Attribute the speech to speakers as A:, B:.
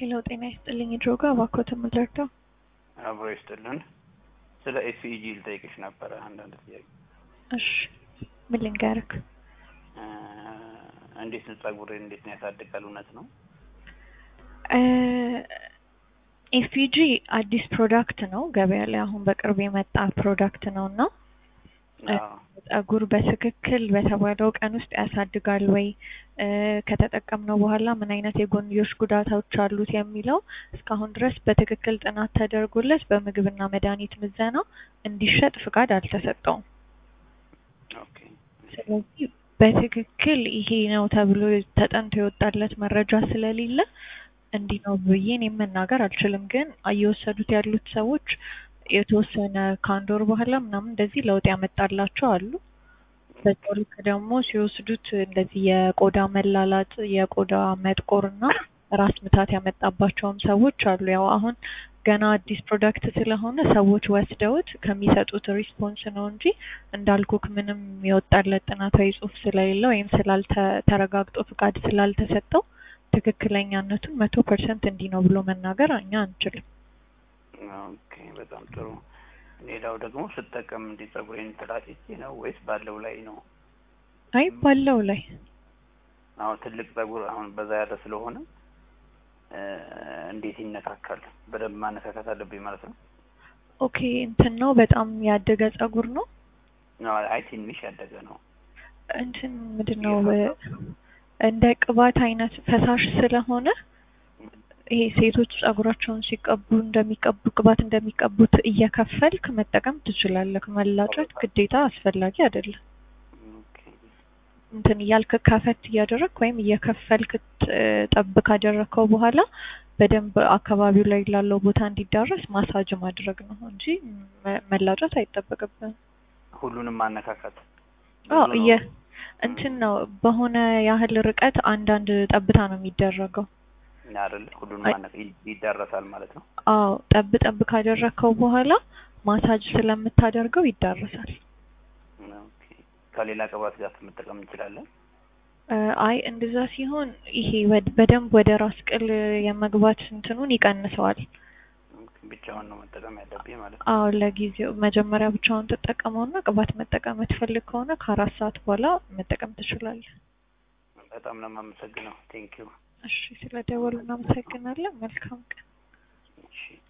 A: ሄሎ ጤና ይስጥልኝ ድሮጋ እባክዎትን ምን ልርዳው?
B: አብሮ ይስጥልን። ስለ ኤስኢጂ ልጠይቅሽ ነበረ አንዳንድ ጥያቄ።
A: እሺ ምን ልንገርክ?
B: እ እንዴት ነው ጸጉሬ እንዴት ነው ያሳድጋል? እውነት ነው?
A: ኤፍፒጂ አዲስ ፕሮዳክት ነው ገበያ ላይ አሁን በቅርብ የመጣ ፕሮዳክት ነው እና
B: አዎ
A: ጸጉር በትክክል በተባለው ቀን ውስጥ ያሳድጋል ወይ እ ከተጠቀምነው በኋላ ምን አይነት የጎንዮሽ ጉዳቶች አሉት የሚለው እስካሁን ድረስ በትክክል ጥናት ተደርጎለት በምግብና መድኃኒት ምዘና እንዲሸጥ ፍቃድ አልተሰጠውም።
B: ኦኬ
A: ስለዚህ በትክክል ይሄ ነው ተብሎ ተጠንቶ የወጣለት መረጃ ስለሌለ እንዲህ ነው ብዬ እኔ መናገር አልችልም። ግን እየወሰዱት ያሉት ሰዎች የተወሰነ ከአንድ ወር በኋላ ምናምን እንደዚህ ለውጥ ያመጣላቸው አሉ። በዛው ልክ ደግሞ ሲወስዱት እንደዚህ የቆዳ መላላጥ፣ የቆዳ መጥቆር እና ራስ ምታት ያመጣባቸውም ሰዎች አሉ። ያው አሁን ገና አዲስ ፕሮዳክት ስለሆነ ሰዎች ወስደውት ከሚሰጡት ሪስፖንስ ነው እንጂ እንዳልኩክ ምንም የወጣለት ጥናታዊ ጽሑፍ ስለሌለ ወይም ስላልተ ተረጋግጦ ፍቃድ ስላልተሰጠው ትክክለኛነቱን መቶ ፐርሰንት እንዲህ ነው ብሎ መናገር እኛ አንችልም።
B: ኦኬ በጣም ጥሩ። ሌላው ደግሞ ስጠቀም እንዲህ ጸጉሬን ተላጭቼ ነው ወይስ ባለው ላይ ነው?
A: አይ ባለው ላይ
B: አሁን ትልቅ ጸጉር አሁን በዛ ያለ ስለሆነ እ እንዴት ይነካካል? በደንብ ማነካካት አለብኝ ማለት ነው?
A: ኦኬ እንትን ነው በጣም ያደገ ጸጉር ነው
B: ነው አይ ትንሽ ያደገ ነው።
A: እንትን ምንድን ነው እንደ ቅባት አይነት ፈሳሽ ስለሆነ ይሄ ሴቶች ጸጉራቸውን ሲቀቡ እንደሚቀቡ ቅባት እንደሚቀቡት እየከፈልክ መጠቀም ትችላለህ። መላጨት ግዴታ አስፈላጊ አይደለም።
B: ኦኬ
A: እንትን እያልክ ከፈት እያደረግክ ወይም እየከፈልክ ጥ- ጠብ ካደረግከው በኋላ በደንብ አካባቢው ላይ ላለው ቦታ እንዲዳረስ ማሳጅ ማድረግ ነው እንጂ መ- መላጨት አይጠበቅብህም።
B: ሁሉንም ማነካካት
A: አዎ
B: ብዙ
A: እየ
B: ነው።
A: እንትን ነው በሆነ ያህል ርቀት አንዳንድ ጠብታ ነው የሚደረገው።
B: አይደለ? ሁሉንም
A: አይ-
B: ማነካ ይዳረሳል ማለት ነው።
A: አዎ ጠብ ጠብ ካደረግከው በኋላ ማሳጅ ስለምታደርገው ይዳረሳል።
B: ኦኬ ከሌላ ቅባት ጋር መጠቀም እንችላለን?
A: እ አይ እንደዛ ሲሆን ይሄ ወድ በደንብ ወደ ራስ ቅል የመግባት እንትኑን ይቀንሰዋል።
B: ኦኬ ብቻውን ነው መጠቀም ያለብኝ ማለት ነው።
A: አዎ ለጊዜው መጀመሪያ ብቻውን ትጠቀመውና ቅባት መጠቀም የምትፈልግ ከሆነ ከአራት ሰዓት በኋላ መጠቀም ትችላለህ።
B: በጣም ነው የማመሰግነው። ቴንኪው።
A: እሺ ስለደወሉ እናመሰግናለን። መልካም ቀን።
B: እሺ